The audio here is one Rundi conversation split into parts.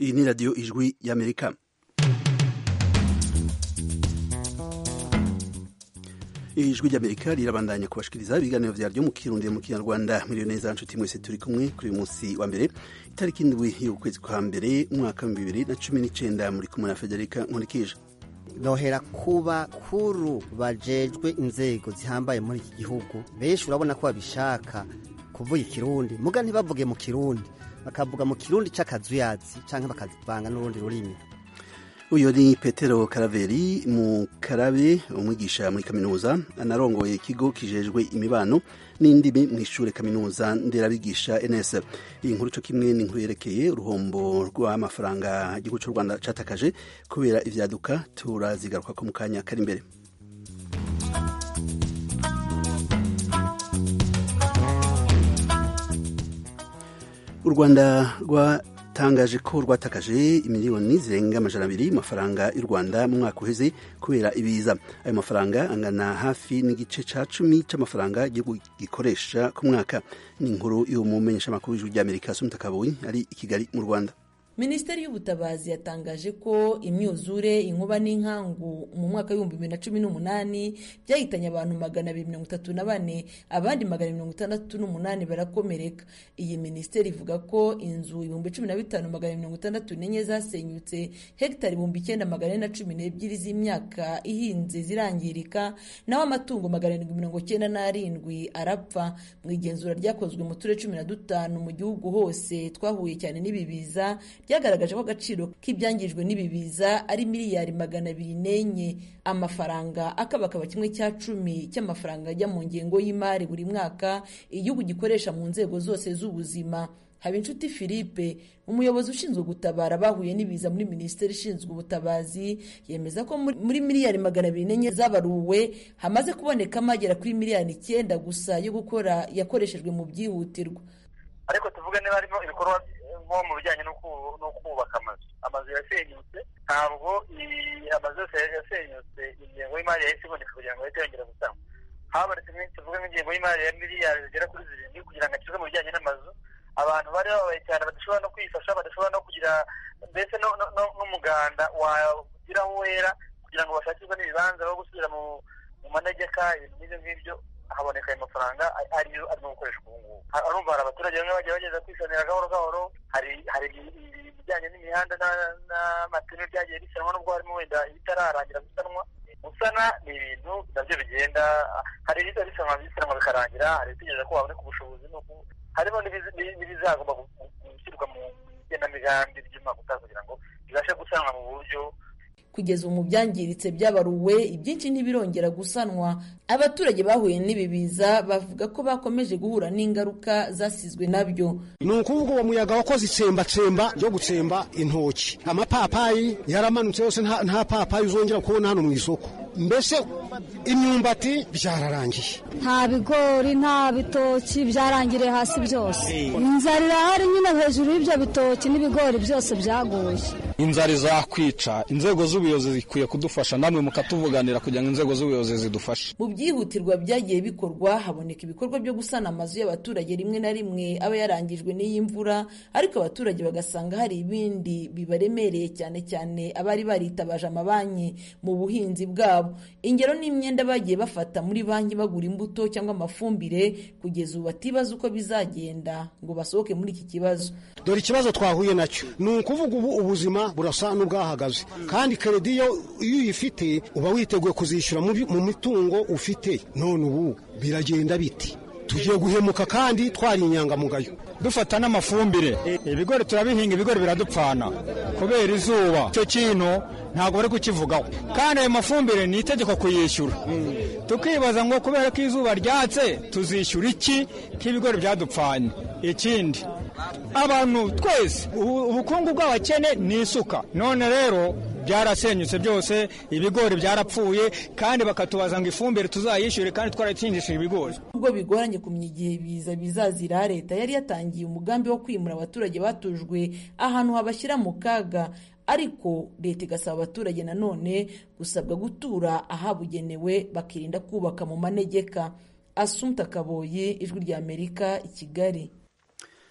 iyi ni radiyo ijwi y'amerika ijwi ry'amerika rirabandanya kubashikiriza ibiganiro vyaryo mu kirundi mu kinyarwanda miliyo neza nshuti mwese turi kumwe kuri uyu munsi wa mbere itariki indwi y'ukwezi kwa mbere umwaka wa bibiri na cumi n'icenda muri kumwe na federika nkurikije nohera kuba kuru bajejwe inzego zihambaye muri iki gihugu benshi urabona ko babishaka kuvuga ikirundi muga ntibavuge mu kirundi bakavuga mu kirundi c'akazuyazi canke bakavanga n'urundi rurimi uyu ni petero karaveri mu karabe umwigisha muri kaminuza anarongoye ikigo kijejwe imibano n'indimi mu ishure kaminuza nderabigisha ns iyi nkuru co kimwe ni inkuru yerekeye uruhombo rw'amafaranga igihugu c'u rwanda catakaje kubera ivyaduka turazigaruka ko mu kanya kari imbere u rwanda rwa tangaje ko rwatakaje imiliyoni zirenga amajana abiri mafaranga y'u Rwanda mu mwaka uheze kubera ibiza ayo mafaranga angana hafi n'igice ca cumi c'amafaranga igihugu gikoresha ku mwaka ni inkuru y'umumenyeshamakuru w'ijwi ry'Amerika Sumta Kaboyi ari i Kigali mu Rwanda minisiteri y'ubutabazi yatangaje ko imyuzure inkuba n'inkangu mu mwaka w'ibihumbi bibiri na cumi n'umunani byahitanye abantu magana abiri mirongo itatu na bane abandi magana mirongo itandatu n'umunani barakomereka iyi minisiteri ivuga ko inzu ibihumbi cumi na bitanu magana mirongo itandatu n'enye zasenyutse hegitari ibihumbi icyenda magana ane na cumi n'ebyiri z'imyaka ihinze zirangirika naho amatungo magana arindwi mirongo icyenda n'arindwi arapfa mu igenzura ryakozwe mu turere cumi na dutanu mu gihugu hose twahuye cyane n'ibibiza byagaragaje ko agaciro k'ibyangijwe n'ibi biza ari miliyari magana abiri n'enye amafaranga akabakaba kimwe cya cumi cy'amafaranga ajya mu ngengo y'imari buri mwaka igihugu gikoresha mu nzego zose z'ubuzima Habinshuti Philippe umuyobozi ushinzwe gutabara bahuye n'ibiza muri minisiteri ishinzwe ubutabazi yemeza ko muri miliyari magana abiri n'enye zabaruwe hamaze kubonekamo agera kuri miliyari icyenda gusa yo gukora yakoreshejwe mu byihutirwa ariko tuvuge niba harimo ibikorwa nko mu bijyanye no kubaka amazu amazu yasenyutse ntabwo amazu yose yasenyutse ingengo y'imari yahise iboneka kugira ngo ahite yongera gutangwa habonetse tuvuge nk'ingengo y'imari ya miliyari zigera kuri zirindwi kugira ngo akizwe mu bijyanye n'amazu abantu bari babaye cyane badashobora no kwifasha badashobora no kugira mbese n'umuganda wagira aho wera kugira ngo bashakirwe n'ibibanza bo gusubira mu manegeka ibintu nk'ibyo ngibyo haboneka ayo mafaranga ariyo arimo gukoreshwa ubu ngubu arumva hari abaturage bamwe bagiye bageza kwisanira gahoro gahoro hari hari ibijyanye n'imihanda n'amapine byagiye bisanwa n'ubwo harimo wenda ibitararangira gusanwa gusana ni ibintu nabyo bigenda hari ibiza bisanwa bisanwa bikarangira hari ibitegereza ko haboneka ubushobozi harimo n'ibizagomba gushyirwa mu igenamigambi ry'umwaka utaha kugira ngo bibashe gusanwa mu buryo kugeza ubu mu byangiritse byabaruwe ibyinshi ntibirongera gusanwa abaturage bahuye n'ibi biza bavuga ko bakomeje guhura n'ingaruka zasizwe nabyo ni ukuvuga uwo muyaga wakoze itsembatsemba ryo gutsemba intoki amapapayi yaramanutse yose nta papayi uzongera kubona hano mu isoko mbese imyumbati byararangiye nta bigori nta bitoki byarangiriye hasi byose inzara irahari nyine hejuru y'ibyo bitoki n'ibigori byose byaguye inzara izakwica inzego z'ubuyobozi zikwiye kudufasha namwe mukatuvuganira kugira ngo inzego z'ubuyobozi zidufashe mu byihutirwa byagiye bikorwa haboneka ibikorwa byo gusana amazu y'abaturage rimwe na rimwe aba yarangijwe n'iyi mvura ariko abaturage bagasanga hari ibindi bibaremereye cyane cyane abari baritabaje amabanki mu buhinzi bwabo ingero n'imyenda bagiye bafata muri banki bagura imbuto cyangwa amafumbire kugeza ubu batibaza uko bizagenda ngo basohoke muri iki kibazo dore ikibazo twahuye nacyo ni ukuvuga ubu ubuzima burasa n'ubwahagaze kandi keredi iyo uyifite uba witeguye kuzishyura mu mitungo ufite none ubu biragenda biti tugiye guhemuka kandi twari inyangamugayo dufata n'amafumbire ibigori turabihinga ibigori biradupfana kubera izuba icyo kintu ntabwo bari kukivugaho kandi ayo mafumbire ni itegeko kuyishyura tukibaza ngo kubera ko izuba ryatse tuzishyura iki k'ibigori byadupfanye ikindi abantu twese ubukungu bw'abakene ni isuka none rero byarasenyutse byose ibigori byarapfuye kandi bakatubaza ngo ifumbire tuzayishyure kandi twarayitsindishije ibigori ubwo bigoranye kumenya igihe biza bizazira leta yari yatangiye umugambi wo kwimura abaturage batujwe ahantu habashyira mu kaga ariko leta igasaba abaturage nanone gusabwa gutura ahabugenewe bakirinda kubaka mu manegeka asumta kaboye ijwi rya amerika i kigali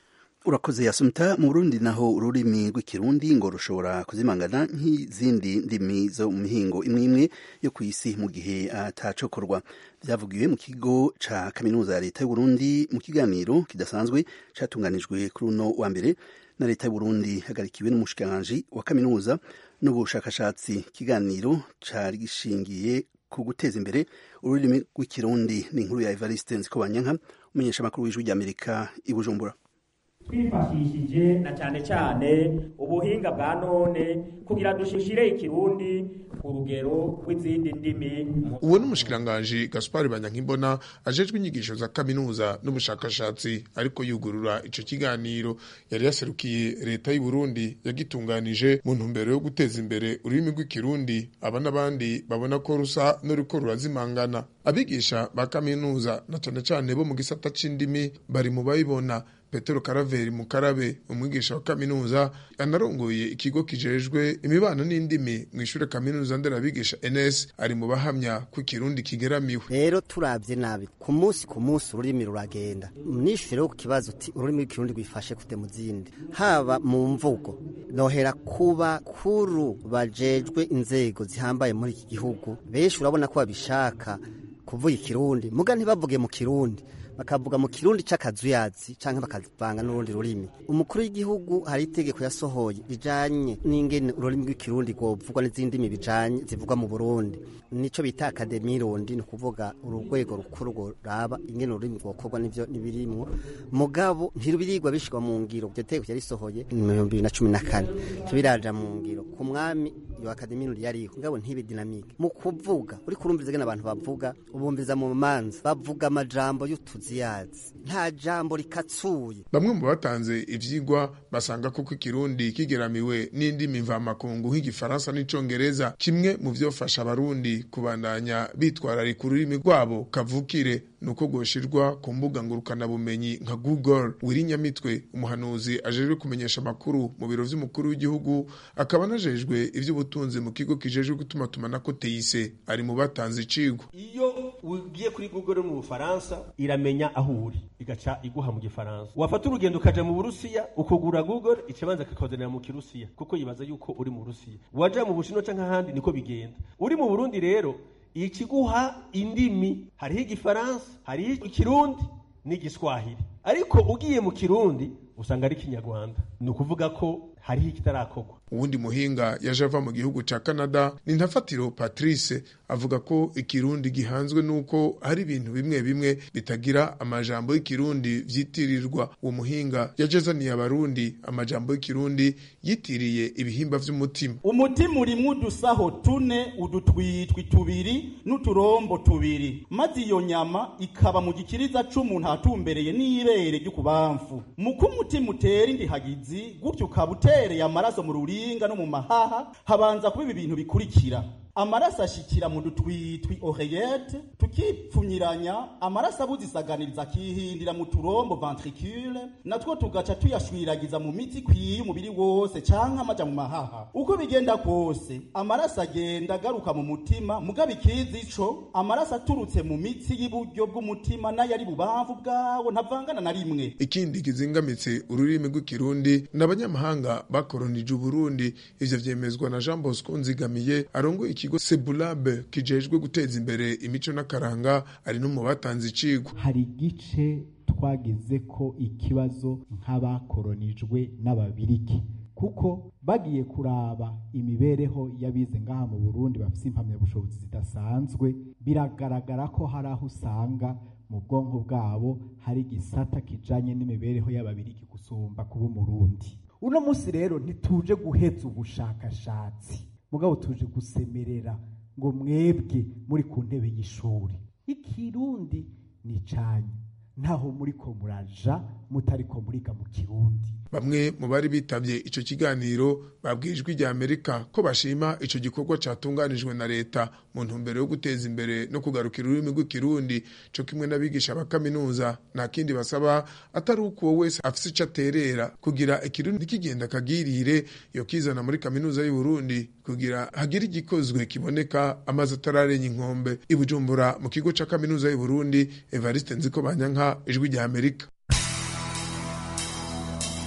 urakoze yasumta mu burundi naho ururimi rw'ikirundi ngo rushobora kuzimangana nk'izindi ndimi zo mu mihingo imwe imwe yo ku isi mu gihe atacokorwa byavugiwe mu kigo ca kaminuza ya leta y'uburundi mu kiganiro kidasanzwe catunganijwe kuri uno wa mbere na leta y'uburundi hagarikiwe n'umushikiranganji wa kaminuza n'ubushakashatsi ikiganiro cari gishingiye ku guteza imbere ururimi rw'ikirundi ni inkuru ya evariste nzikobanyanka umumenyeshamakuru w'ijwi ry'amerika i bujumbura twifashishije na cyane cyane ubuhinga bwa none kugira dushishire ikirundi ku rugero rw'izindi ndimi uwo ni umushikiranganji gaspari banyankimbona ajejwe inyigisho za kaminuza n'ubushakashatsi ariko yugurura ico kiganiro yari yaserukiye leta y'u Burundi yagitunganije mu ntumbero yo guteza imbere ururimi rw'ikirundi aba n'abandi babona ko rusa n'uriko rurazimangana abigisha ba kaminuza na cane cane bo mu gisata c'indimi bari mu bayibona petero karaveri mukarabe umwigisha wa kaminuza anarongoye ikigo kijejwe imibano n'indimi mu ishure kaminuza nderabigisha ns ari mu bahamya ko ikirundi kigeramiwe rero turabye nabi ku munsi ku munsi ururimi ruragenda nishure ku kibazo uti ururimi rw'ikirundi rwifashe kute mu zindi haba mu mvugo nohera kuba kuru bajejwe inzego zihambaye muri iki gihugu benshi urabona ko babishaka kuvuga ikirundi muga ntibavuge mu kirundi bakavuga mu kirundi c'akazuyazi canke bakavanga n'urundi rurimi umukuru w'igihugu hari itegeko yasohoye rijanye n'ingene ururimi rw'ikirundi rwovugwa n'izindi ndimi bijanye zivugwa mu burundi nico bita akademi rundi ni ukuvuga urugwego rukuru ruraba ingene ururimi rwokorwa n'ivyo nibirimwo mugabo ntirubirirwa bishirwa mu ngiro iryo tegeko yarisohoye mu bihumbi bibiri na cumi na kane ntibiraja mu ngiro ku mwami iyo akademi rundi yariho mugabo ntibe dinamike mu kuvuga uri kurumviriza ingene abantu bavuga ubumviza mu manza bavuga amajambo y'utuziyazi nta jambo rikatsuye bamwe mu batanze ivyigwa basanga koko ikirundi kigeramiwe n'indimi mvamakungu nk'igifaransa n'icongereza kimwe mu vyofasha abarundi kubandanya bitwararika ururimi rwabo kavukire nuko gwoshirwa ku mbuga ngurukanabumenyi nka google wirinyamitwe umuhanuzi ajejwe kumenyesha amakuru mu biro vy'umukuru w'igihugu akaba anajejwe ivy'ubutunzi mu kigo kijejwe gutumatumanako teise ari mu batanze icigwa iyo ugiye kuri google mu bufaransa iramenya aho uri igaca iguha mu gifaransa wafata urugendo ukaja mu burusiya ukugura google icabanza kakazanira mu kirusiya kuko yibaza yuko uri mu burusiya waja mu bushinwa canke ahandi niko bigenda uri mu burundi rero ikiguha indimi hariho igifaransa hariho ikirundi n'igiswahili ariko ugiye mu kirundi usanga ari kinyarwanda ni ukuvuga ko hariho ikitarakorwa uwundi muhinga yaje ava mu gihugu ca canada ni ntafatiro patrice avuga ko ikirundi gihanzwe n'uko hari ibintu bimwe bimwe bitagira amajambo y'ikirundi vyitirirwa uwo muhinga yajezaniye abarundi amajambo y'ikirundi yitiriye ibihimba vy'umutima umutima urimwo udusaho tune udutwitwi tubiri n'uturombo tubiri maze iyo nyama ikaba mu gikiriza c'umuntu atumbereye n'ibere ry'ukubamfu muko umutima utera indihagizi gutyo ukaba utereye amaraso mu ruringa no mu mahaha habanza kuba ibi bintu bikurikira amaraso ashikira mu dutwitwi oreyete tukipfunyiranya amaraso abuzisaganiriza akihindira mu turombo ventricule natwo tugaca tuyashwiragiza mu mitsi ikwiye umubiri wose canke amaja mu mahaha uko bigenda kose amaraso agenda agaruka mu mutima mugabo ikizi ico amaraso aturutse mu mitsi y'iburyo bw'umutima n'ayari bubamvu bwawo ntavangana na rimwe ikindi kizingamitse ururimi rw'ikirundi n'abanyamahanga bakoronije uburundi ivyo vyemezwa na jean bosco nzigamiye arongoye ikigo sebulabe kijejwe guteza imbere imico n'akaranga ari no mu batanze icigwa hari igice twagize ko ikibazo nk'abakoronijwe n'ababirigi kuko bagiye kuraba imibereho y'abize ngaha mu Burundi bafite impamyabushobozi zidasanzwe biragaragara ko hari aho usanga mu bwonko bwabo hari igisata kijanye n'imibereho y'ababirigi gusumba kuba umurundi uno munsi rero ntituje guheza ubushakashatsi mugabo tuje gusemerera ngo mwebwe muri ku ntebe y'ishuri ikirundi ni canyu ntaho muriko muraja mutariko muriga mu kirundi bamwe mu bari bitabye ico kiganiro babwijwe rya Amerika ko bashima ico gikorwa catunganijwe na leta mu ntumbero yo guteza imbere no kugarukira ururimi rw'ikirundi co kimwe n'abigisha ba kaminuza nta kindi basaba atari uko uwo wese afise ico aterera kugira ikirundi kigenda kagirire yo kizana muri kaminuza y'u Burundi kugira hagire igikozwe kiboneka amazi atararenya inkombe i Bujumbura mu kigo ca kaminuza y'u Burundi Evariste Nziko Banyanka ijwi rya Amerika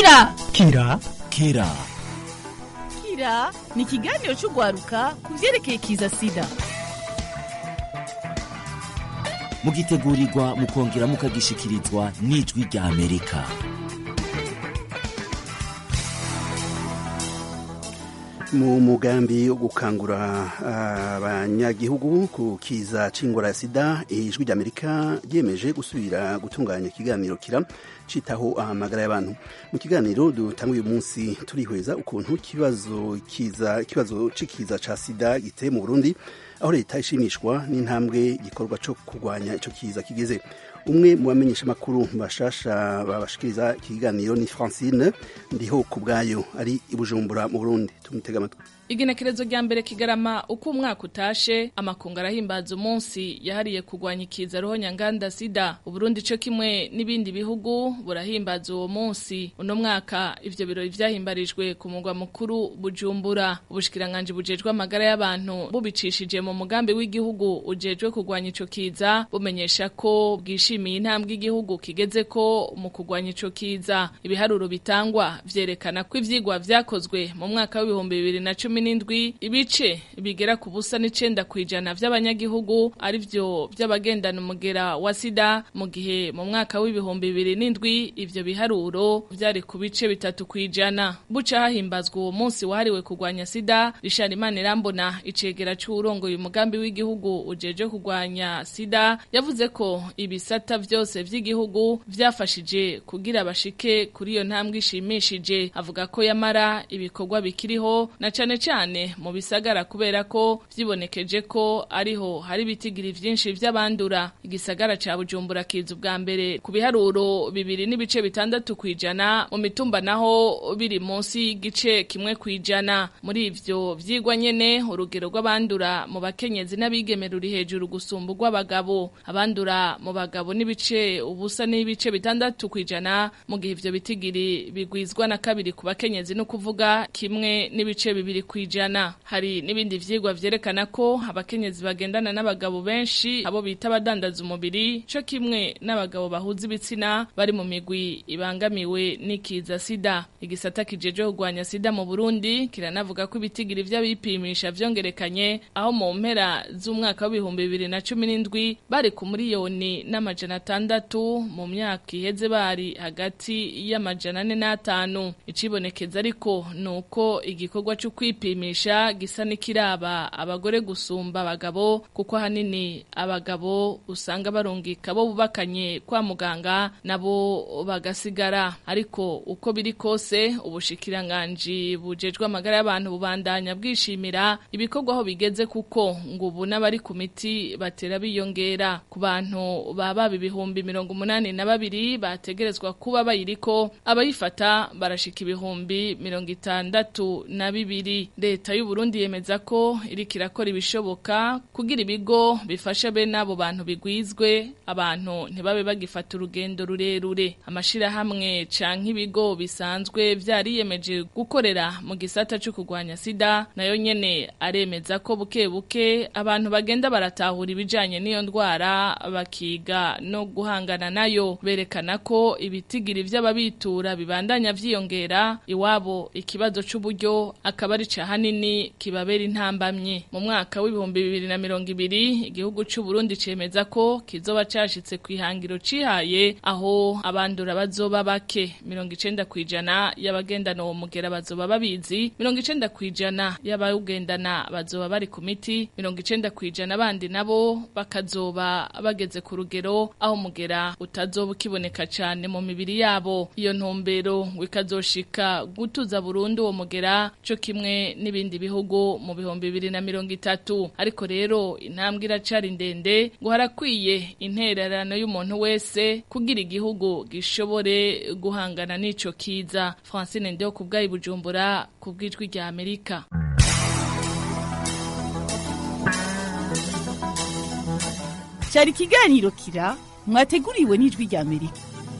kira kira kira kira ni ikiganiro cy'urwaruka ku byerekeye kiza sida mugitegurirwa mukongera mukagishikirizwa n'ijwi rya amerika mu mugambi wo gukangura abanyagihugu ku kiza c'ingwara ya sida ijwi ry'amerika ryemeje gusubira gutunganya ikiganiro kira citaho amagara y'abantu mu kiganiro dutanga uyu munsi turihweza ukuntu ikibazo kiza ikibazo c'ikiza ca sida giteye mu burundi aho leta ishimishwa n'intambwe gikorwa co kurwanya ico kiza kigeze umwe mu bamenyesha makuru bashasha babashikiriza ikiganiro ni Francine ndiho ku bwayo ari i Bujumbura mu Burundi tumutega amatwi igenekerezo rya mbere kigarama uko umwaka utashe amakungu arahimbaza umunsi yahariye kurwanya ikiza roho nyanganda sida uburundi co kimwe n'ibindi bihugu burahimbaza uwo munsi uno mwaka ivyo birori vyahimbarijwe ku mugwa mukuru bujumbura ubushikiranganje bujejwe amagara y'abantu bubicishije mu mugambi w'igihugu ujejwe kurwanya ico kiza bumenyesha ko bwishimiye intambwe igihugu kigeze ko mu kurwanya ico kiza ibiharuro bitangwa vyerekana ko ivyigwa vyakozwe mu mwaka w'ibihumbi bibiri na cumi n'indwi ibice bigera ku busa n'icenda kw'ijana vy'abanyagihugu ari vyo vy'abagendana umugera wa sida mu gihe mu mwaka w'ibihumbi bibiri n'indwi ivyo biharuro vyari ku bice bitatu kw'ijana buca hahimbazwa uwo munsi wahariwe kurwanya sida Richard Imanirambona icegera c'uwurongoye umugambi w'igihugu ujeje kurwanya sida yavuze ko ibisata vyose vy'igihugu vyafashije kugira bashike kuri iyo ntambwe ishimishije avuga ko yamara ibikorwa bikiriho na cane cyane mu bisagara kubera ko vyibonekeje ko ariho hari ibitigiri vyinshi vy'abandura igisagara ca Bujumbura kiza ubwa mbere ku biharuro bibiri n'ibice bitandatu kwijana mu mitumba naho biri munsi y'igice kimwe kwijana muri ivyo vyigwa nyene urugero rw'abandura mu bakenyezi n'abigeme ruri hejuru gusumba urw'abagabo abandura mu bagabo n'ibice ubusa n'ibice bitandatu kwijana mu gihe ivyo bitigiri bigwizwa na kabiri ku bakenyezi no kuvuga kimwe n'ibice bibiri kwijana hari n'ibindi vyigwa vyerekana ko abakenyezi bagendana n'abagabo benshi abo bita abadandaza umubiri co kimwe n'abagabo bahuza ibitsina bari mu migwi ibangamiwe n'ikiza sida igisata kijeje kurwanya sida mu Burundi kiranavuga ko ibitigiri vy'abipimisha vyongerekanye aho mu mpera z'umwaka w'ibihumbi bibiri na cumi n'indwi bari ku miliyoni n'amajana atandatu mu myaka iheze bari hagati y'amajana ane n'atanu icibonekeza ariko ni uko igikorwa cyo kwipimisha gisa n'ikiraba abagore gusumba abagabo kuko ahanini abagabo usanga barungika bo bubakanye kwa muganga nabo bagasigara ariko uko biri kose ubushikiranganji bujejwe amagara y'abantu bubandanya bwishimira ibikorwa aho bigeze kuko ngo ubu n'abari ku miti batera biyongera ku bantu baba ibihumbi mirongo umunani na babiri bategerezwa kuba bayiriko abayifata barashika ibihumbi mirongo itandatu na bibiri leta y'u Burundi yemeza ko iriko irakora ibishoboka kugira ibigo bifasha bene abo bantu bigwizwe abantu ntibabe bagifata urugendo rurerure amashirahamwe canke ibigo bisanzwe vyariyemeje gukorera mu gisata cyo kurwanya sida nayo nyene aremeza ko buke buke abantu bagenda baratahura ibijanye n'iyo ndwara bakiga no guhangana nayo berekana ko ibitigiri vy'ababitura bibandanya vyiyongera iwabo ikibazo c'uburyo akaba ari hanini kibabera intambamye mu mwaka w'ibihumbi bibiri na mirongo ibiri igihugu c'u Burundi cemeza ko kizoba cashitse ku ihangiro cihaye aho abandura bazoba bake mirongo icenda kwijana y'abagendana uwo mugera bazoba babizi mirongo icenda kwijana y'abawugendana bazoba bari ku miti mirongo icenda kwijana bandi nabo bakazoba bageze ku rugero aho mugera utazoba ukiboneka cane mu mibiri yabo iyo ntumbero ngo ikazoshika gutuza burundu uwo mugera co kimwe n'ibindi bihugu mu bihumbi bibiri na mirongo itatu ariko rero intambwe iracari ndende ngo harakwiye intererano y'umuntu wese kugira igihugu gishobore guhangana n'ico kiza Francine Ndeho ku bwayi Bujumbura ku bw'ijwi rya Amerika cyari ikiganiro kira mwateguriwe n'ijwi rya Amerika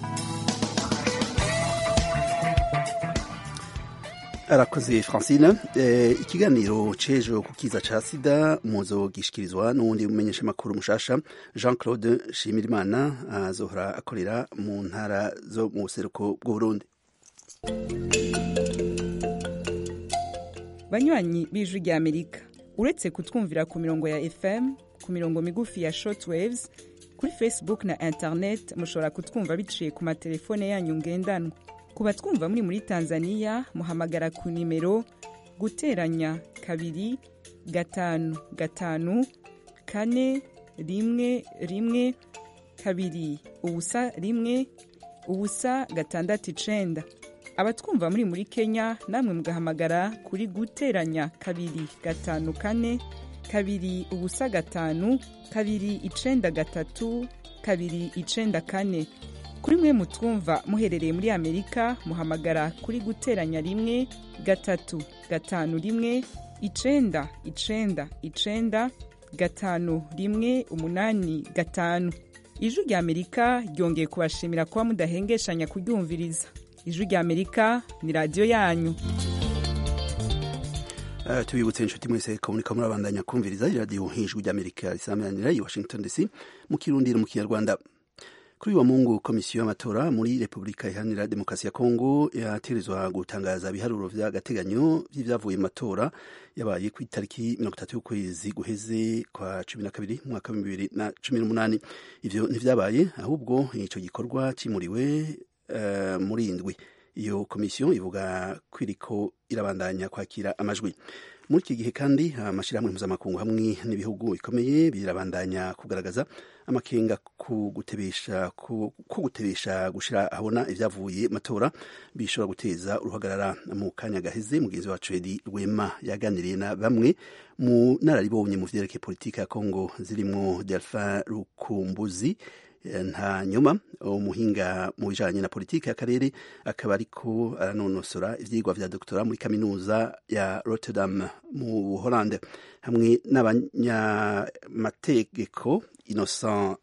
arakoze francine eh, ikiganiro cejo ku kiza ca sida muzo gishikirizwa n'uwundi mumenyesha makuru mushasha jean claude shimirimana azohora akorera mu ntara zo mu buseruko bw'uburundi banywanyi b'ijwi rya amerika uretse kutwumvira ku mirongo ya fm ku mirongo migufi ya shortwaves kuri facebook na internet mushobora kutwumva biciye ku matelefone yanyu ngendanwa ku batwumva muri muri tanzania muhamagara ku nimero guteranya kabiri gatanu gatanu kane rimwe rimwe kabiri ubusa rimwe ubusa gatandatu icenda abatwumva muri muri kenya namwe mugahamagara kuri guteranya kabiri gatanu kane kabiri ubusa gatanu kabiri icenda gatatu kabiri icenda kane kuri mwe mutwumva muherereye muri amerika muhamagara kuri guteranya rimwe gatatu gatanu rimwe icenda icenda icenda gatanu rimwe umunani gatanu ijwi rya amerika ryongeye kubashimira kuba mudahengeshanya kuryumviriza ijwi rya amerika ni radiyo yanyu Uh, tubibutse inshuti mwese ko muriko murabandanya kumviriza iradiyo ijwi ry'amerika risamanira i washington dc mu kirundi no mu kinyarwanda kuri uwa mungu komisiyo y'amatora muri repubulika iharanira demokarasi ya kongo yategerezwa gutangaza ibiharuro vy'agateganyo vy'ivyavuye mu matora yabaye ku itariki mirongo itatu y'ukwezi guheze kwa cumi na kabiri mu mwaka w'ibihumbi bibiri na cumi n'umunani ivyo ntivyabaye ahubwo ico gikorwa cimuriwe uh, muri indwi iyo komisiyo ivuga ko iriko irabandanya kwakira amajwi muri iki gihe kandi amashyirahamwe mpuzamakungu hamwe n'ibihugu bikomeye birabandanya kugaragaza amakenga ku gutebesha ku gutebesha gushira ahabona ibyavuye matora bishobora guteza uruhagarara mu kanya gaheze mugenzi wacu Edi Rwema yaganiriye na bamwe mu nararibonye mu vyerekeye politiki ya Kongo zirimwo Delphin Rukumbuzi nta nyuma umuhinga mu bijanye na politiki y'akarere akaba ariko aranonosora ivyigwa vya doktora muri kaminuza ya Rotterdam mu Buholande hamwe n'abanyamategeko Innocent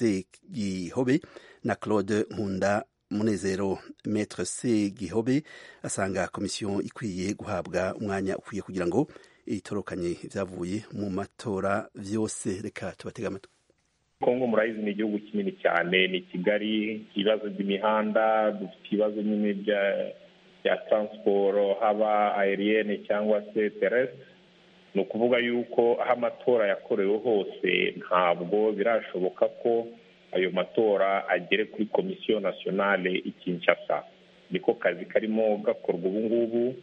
Segihobe na Claude Nkunda Munezero Maître Segihobe asanga komisiyo ikwiye guhabwa umwanya ukwiye kugira ngo itorokanye ivyavuye mu matora vyose reka tubatega amatwi kongo murayizi ni igihugu kinini cyane ni kigali ibibazo by'imihanda dufite ibibazo nyine bya taransiporo haba aeriyene cyangwa se teresite ni ukuvuga yuko aho amatora yakorewe hose ntabwo birashoboka ko ayo matora agere kuri komisiyo nasiyonale i kinshasa niko kazi karimo gakorwa ubu ngubu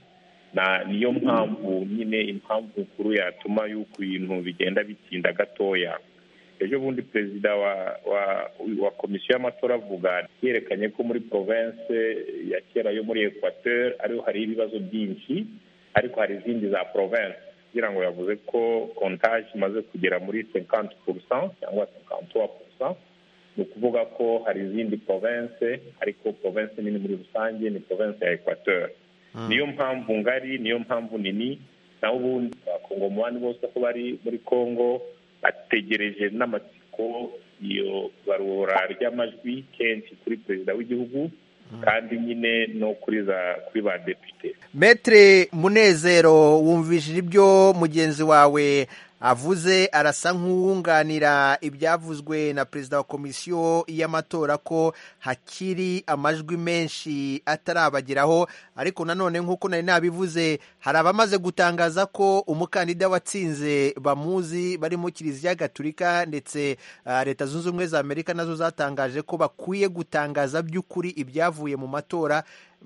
niyo mpamvu nyine impamvu nkuru yatuma yuko ibintu bigenda bitinda gatoya ejo bundi perezida wa wa wa komisiyo y'amatora avuga yerekanye ko muri province ya kera yo muri equateur ariho hari ibibazo byinshi ariko hari izindi za province kugira ngo yavuze ko kontage imaze kugera muri cinquante pourcent cyangwa cinquante trois pourcent ni ukuvuga ko hari izindi province ariko province nini muri rusange ni province ya equateur niyo mpamvu ngari niyo mpamvu nini naho ubundi abakongomani bose ko bari muri congo bategereje n'amatsiko iyo barura ry'amajwi kenshi kuri perezida w'igihugu kandi nyine no kuri za kuri ba depite metre munezero wumvishije ibyo mugenzi wawe avuze arasa nk'uwunganira ibyavuzwe na perezida wa komisiyo y'amatora ko hakiri amajwi menshi atarabageraho ariko nanone nk'uko nari nabivuze hari abamaze gutangaza ko umukandida watsinze bamuzi barimo kiliziya gatulika ndetse uh, leta zunze ubumwe za amerika nazo zatangaje ko bakwiye gutangaza by'ukuri ibyavuye mu matora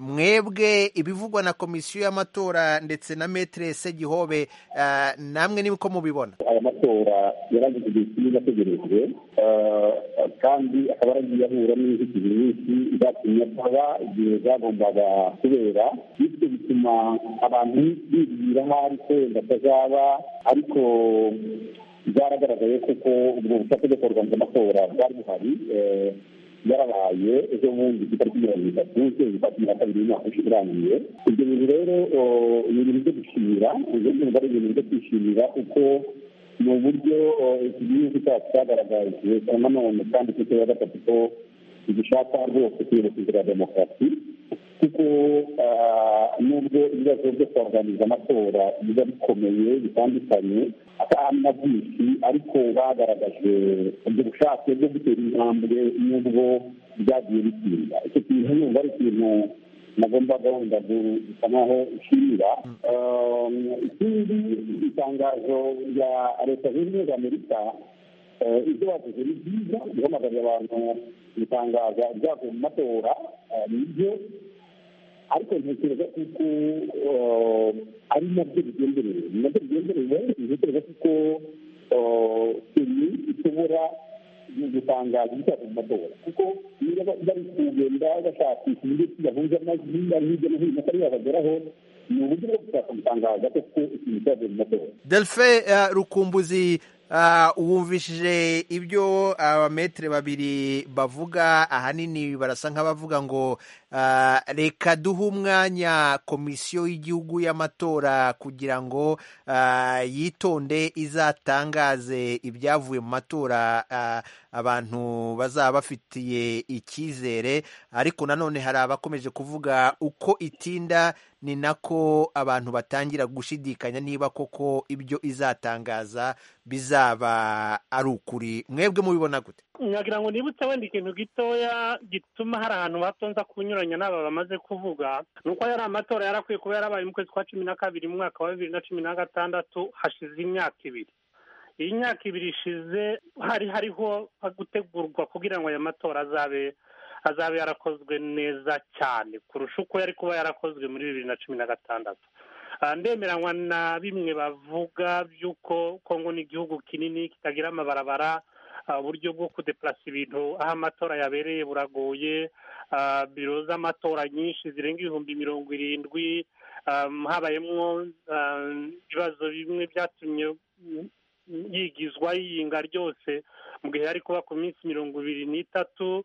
mwebwe ibivugwa na komisiyo y'amatora ndetse na metere segihobe uh, namwe niko mubibona aya matora yaragize igihe kinini ategerejwe kandi akaba yaragiye ahura n'inzitizi nyinshi zatumye ataba igihe zagombaga kubera bityo bituma abantu bibwira nk'aho ko wenda atazaba ariko byaragaragaye kuko ubwo bushake bwo kugaragaza amatora bwari buhari yarabaye ejo bundi ku itariki mirongo itatu ukwezi kwa cumi na kabiri y'umwaka ushize urangiye ibyo bintu rero ni ibintu byo gushimira ibyo bintu ari ibintu byo kwishimira kuko ni uburyo iki gihugu cyacu cyagaragaje nanone kandi ku ya gatatu ko gishaka rwose kwibuka inzira ya demokarasi kuko nubwo ibibazo byo kuorganiza amatora biba bikomeye bitandukanye atari na byinshi ariko bagaragaje ubwo bushake bwo gutera intambwe nubwo byagiye bitinda icyo kintu numva ari ikintu nagomba gahunda gusa nkaho ishimira ikindi itangazo rya leta zunze ubumwe za amerika ibyo bavuze ni byiza guhamagarira abantu gutangaza ibyavuye mu matora nibyo ariko ntekereza kuko ari nabyo bigenderewe ni nabyo bigenderewe ntekereza kuko seni ishobora gutangaza ibyavuye mu matora kuko niba bari kugenda bashakisha uburyo kiyahuje amajwi bari hirya no hino atari yabageraho ni uburyo bwo gushaka gutangaza kuko ikintu cyavuye mu matora delphin rukumbuzi wumvishije ibyo abametere babiri bavuga ahanini barasa nk'abavuga ngo reka duhe umwanya komisiyo y'igihugu y'amatora kugira ngo yitonde izatangaze ibyavuye mu matora abantu bazaba bafitiye icyizere ariko nanone hari abakomeje kuvuga uko itinda ni nako abantu batangira gushidikanya niba koko ibyo izatangaza bizaba ari ukuri mwebwe mubibona gute nyagira ngo nibutse wenda ikintu gitoya gituma hari ahantu hatonza kunyuranya n'aba bamaze kuvuga ni uko yari amatora yarakwiye kuba yarabaye mu kwezi kwa cumi na kabiri mu mwaka wa bibiri na cumi na gatandatu hashize imyaka ibiri iyi myaka ibiri ishize hari hariho gutegurwa kugira ngo aya matora azabe azabe yarakozwe neza cyane kurusha uko yari kuba yarakozwe muri bibiri na cumi na gatandatu ndemeranywa na bimwe bavuga by'uko kongo ni igihugu kinini kitagira amabarabara uburyo bwo kudeplasa ibintu aho amatora yabereye buragoye biro z'amatora nyinshi zirenga ibihumbi mirongo irindwi habayemo ibibazo bimwe byatumye yigizwa yiyinga ryose mu gihe yari kuba ku minsi mirongo ibiri n'itatu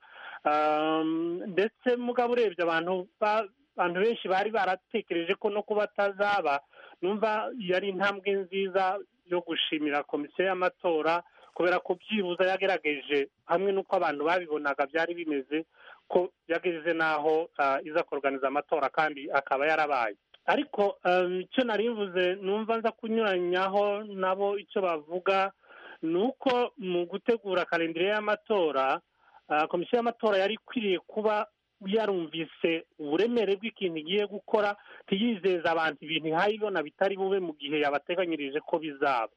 ndetse mugabo urebye abantu abantu benshi bari baratekereje ko no kuba atazaba numva yari intambwe nziza yo gushimira komisiyo y'amatora kubera ko byibuze yagerageje hamwe n'uko abantu babibonaga byari bimeze ko yageze n'aho iza kuganiza amatora kandi akaba yarabaye ariko icyo nari mvuze numva nza kunyuranyaho nabo icyo bavuga ni uko mu gutegura kalendire y'amatora komisiyo y'amatora yari ikwiriye kuba yarumvise uburemere bw'ikintu igiye gukora ntiyizeza abantu ibintu ihayibona bitari bube mu gihe yabateganyirije ko bizaba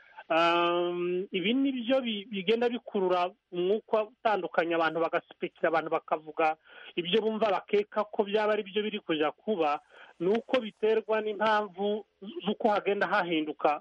ibi ni byo bigenda bikurura umwuka utandukanye abantu bagasipekira abantu bakavuga ibyo bumva bakeka ko byaba ari byo biri kujya kuba ni uko biterwa n'impamvu z'uko hagenda hahinduka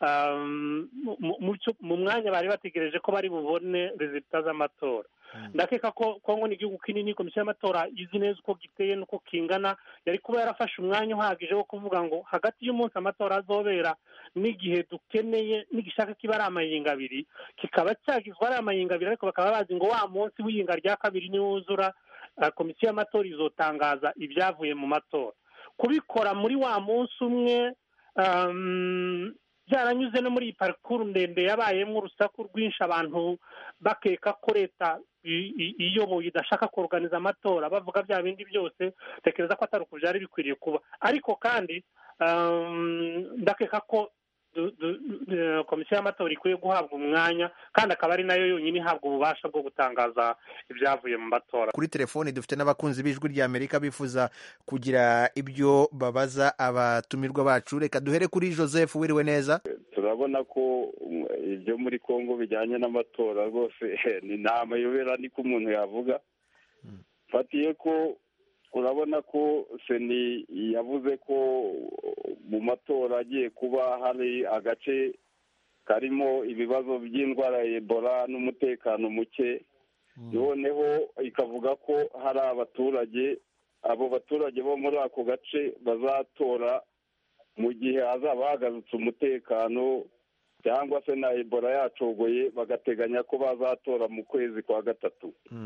mu mwanya bari bategereje ko bari bubone rezita z'amatora ndakeka ko kongo ni igihugu kinini komisiyo y'amatora izi neza uko giteye n'uko kingana yari kuba yarafashe umwanya uhagije wo kuvuga ngo hagati y'umunsi amatora azobera n'igihe dukeneye n'igishaka kiba ari amayinga abiri kikaba cyagizwe ari amayinga abiri ariko bakaba bazi ngo wa munsi w'iyinga rya kabiri niwuzura komisiyo y'amatora izotangaza ibyavuye mu matora kubikora muri wa munsi umwe byaranyuze no muri iyi parikuru ndende yabayemo urusaku rwinshi abantu bakeka ko leta iyoboye idashaka kuruganiza amatora bavuga bya bindi byose tekereza ko atari uku byari bikwiriye kuba ariko kandi ndakeka ko komisiyo y'amatora ikwiye guhabwa umwanya kandi akaba ari nayo yonyine ihabwa ububasha bwo gutangaza ibyavuye mu matora kuri telefoni dufite n'abakunzi b'ijwi rya amerika bifuza kugira ibyo babaza abatumirwa bacu reka duhere kuri joseph wiriwe neza turabona ko ibyo muri congo bijyanye n'amatora rwose ni nta mayobera niko umuntu yavuga fatiye ko urabona ko seni yavuze ko mu matora agiye kuba hari agace karimo ibibazo by'indwara ya ebola n'umutekano muke noneho ikavuga ko hari abaturage abo baturage bo muri ako gace bazatora mu gihe hazaba hagarutse umutekano cyangwa se na ebola yacogoye bagateganya ko bazatora mu kwezi kwa gatatu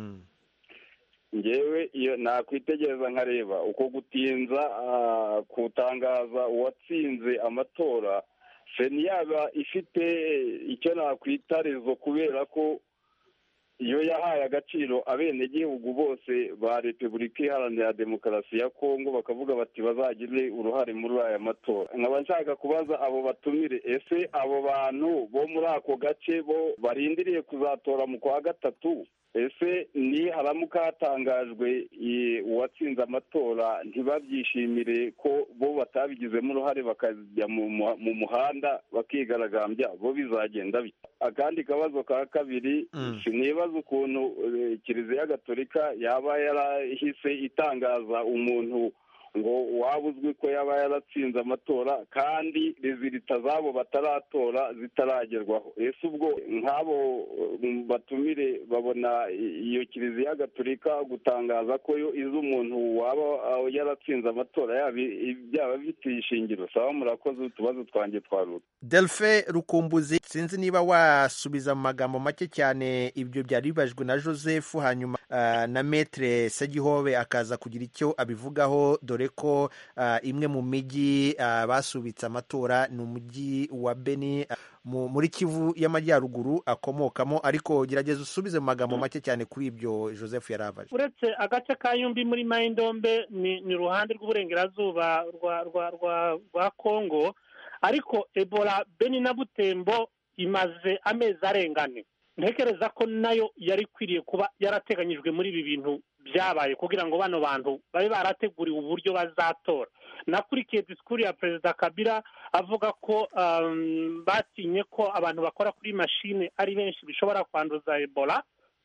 ngewe iyo nakwitegereza nkareba uko gutinza kutangaza uwatsinze amatora seni yaba ifite icyo nakwita rezo kubera ko iyo yahaye agaciro abenegihugu bose ba repubulika iharanira demokarasi ya kongo bakavuga bati bazagire uruhare muri aya matora nkaba nshaka kubaza abo batumire ese abo bantu bo muri ako gace bo barindiriye kuzatora mu kwa gatatu ese ni haramuka hatangajwe i- uwatsinze amatora ntibabyishimire ko bo batabigizemo uruhare bakajya mu mu- mu muhanda bakigaragambya bo bizagenda bite akandi kabazo ka kabiri sinibaza ukuntu eh, kiliziya gatolika yaba yarahise itangaza umuntu ngo waba uzwi ko yaba yaratsinze amatora kandi rezilita zabo bataratora zitaragerwaho ese ubwo nk'abo eh, batumire babona i- iyo kiliziya gatolika gutangaza ko yo izi umuntu waba ah, yaratsinze amatora yaba i- byaba bifite ishingiro saba murakoze utubazo twanjye twaruta delphin rukumbuzi sinzi niba wasubiza mu magambo make cyane ibyo byari bibajwe na joseph hanyuma ah, na metre segihobe akaza kugira icyo abivugaho dore ko ah, imwe mu mijyi ah, basubitse amatora ni umujyi wa beni ah, mu- muri kivu y'amajyaruguru akomokamo ariko gerageza usubize mu magambo make cyane kuri ibyo joseph yari abaje uretse agace ka yumbi muri mayindombe ni ni uruhande rw'uburengerazuba rwa rwa rwa rwa kongo ariko ebola beni na butembo imaze amezi arengane ntekereza ko nayo yari ikwiriye kuba yarateganyijwe muri ibi bintu byabaye kugira ngo bano bantu babe barateguriwe uburyo bazatora nakurikiye disikuru ya perezida kabila avuga ko um, batinye ko abantu bakora kuri mashine ari benshi bishobora kwanduza ebola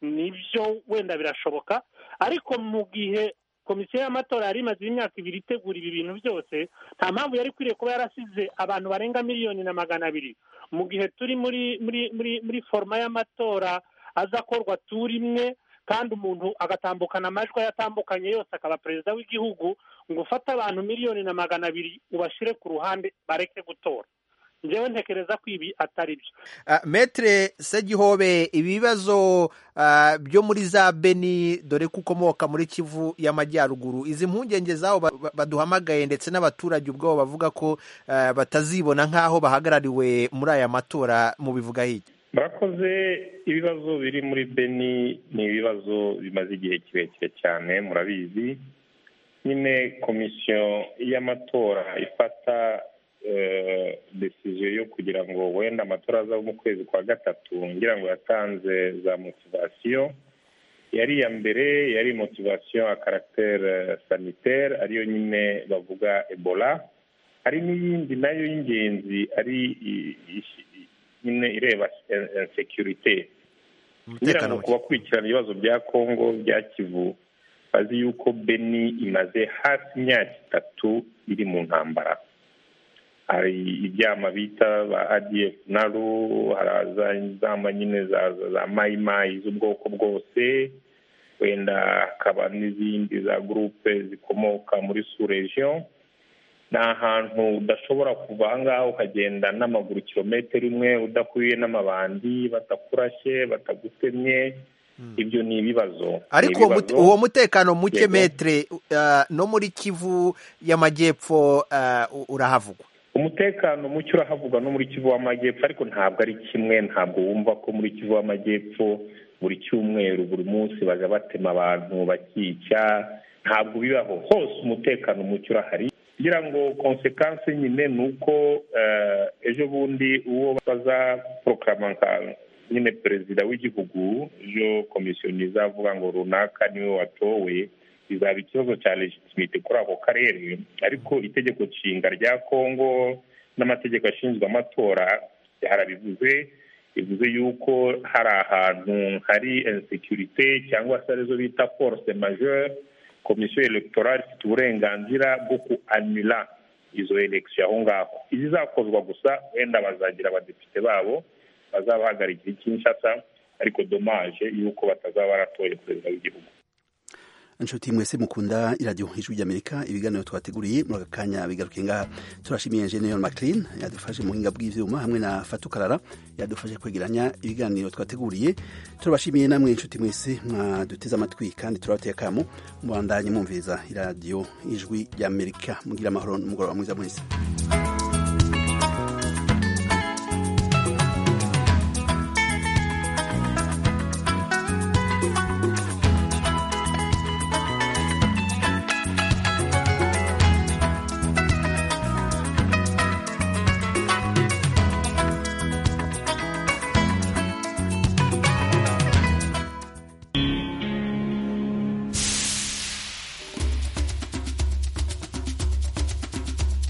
nibyo wenda birashoboka ariko mu gihe komisiyo y'amatora yari imaze imyaka ibiri itegura ibi bintu byose nta mpamvu yari ikwiriye kuba yarasize abantu barenga miliyoni na magana abiri mu gihe turi muri muri muri muri foroma y'amatora azakorwa turi imwe kandi umuntu agatambukana amajwi ayatambukanye yose akaba perezida w'igihugu ngo ufate abantu miliyoni na magana abiri ubashyire ku ruhande bareke gutora njyewe ntekereza ko ibi atari byo Ah, metre segihobe ibibazo ah, byo muri za beni dore ko ukomoka muri kivu y'amajyaruguru izi mpungenge zabo ba- ba- baduhamagaye ndetse n'abaturage ubwabo bavuga ko ah, batazibona nk'aho bahagarariwe muri aya matora mu bivuga hirya murakoze ibibazo biri muri beni ni ibibazo bimaze igihe kirekire cyane murabizi nyine komisiyo y'amatora ifata eh, decision yo kugira ngo wenda amatora azaba mu kwezi kwa gatatu ngira ngo yatanze za motivasiyo yari iya mbere yari motivasiyo ya caractère sanitaire ariyo nyine bavuga ebola hari n'iyindi nayo y'ingenzi ari i- i- nyine ireba insecurite ngira ngo ku bakurikirana ibibazo bya kongo bya kivu bazi yuko beni imaze hafi imyaka itatu iri mu ntambara hari ibyama bita ba adf naru haraza inzamba nyine za za mayimayi z'ubwoko bwose wenda hakaba n'izindi za gurupe zikomoka muri suregion ni ahantu udashobora kuva aha ngaha ukagenda n'amaguru kilometero imwe udahuye n'amabandi batakurashye batagutemye ibyo ni ibibazo ariko Ni uwo mute- ibibazo. uwo mutekano muke Yego. metre ah, no muri kivu y'amajyepfo ah, u- urahavugwa umutekano muke urahavugwa no muri kivu w'amajyepfo ariko ntabwo ari kimwe ntabwo wumva ko muri kivu w'amajyepfo buri cyumweru buri munsi bajya batema abantu bakica ntabwo bibaho hose umutekano muke urahari kugira ngo konsekansi nyine ni uko eh, ejo bundi uwo bazaporokarama nka nyine perezida w'igihugu ejo komisiyo izavuga ngo runaka niwe watowe bizaba ikibazo cya legitimite kuri ako karere ariko itegeko nshinga rya kongo n'amategeko ashinzwe amatora harabivuze bivuze yuko hari ahantu hari insecurite cyangwa se arizo bita force majeure komisiyo electorale ifite uburenganzira bwo kuanula izo election aho ngaho izizakozwa gusa wenda bazagira abadepite babo bazaba bahagarikira ikinshasa ariko dommage yuko batazaba baratoye perezida w'igihugu inshuti mwese mukunda iradiyo ijwi ry'amerika ibiganiro twateguriye muri aka kanya bigaruke ngaha turashimiye enjeniyeri maclean yadufashe mu buhinga bw'ivyuma hamwe na fatukarara yadufashe kwegeranya ibiganiro twateguriye turabashimiye namwe inshuti mwese mwaduteze amatwi kandi turabateye akamo mubandanye mwumviriza iradiyo ijwi ry'amerika mugira amahoro n'umugoroba mwiza mwese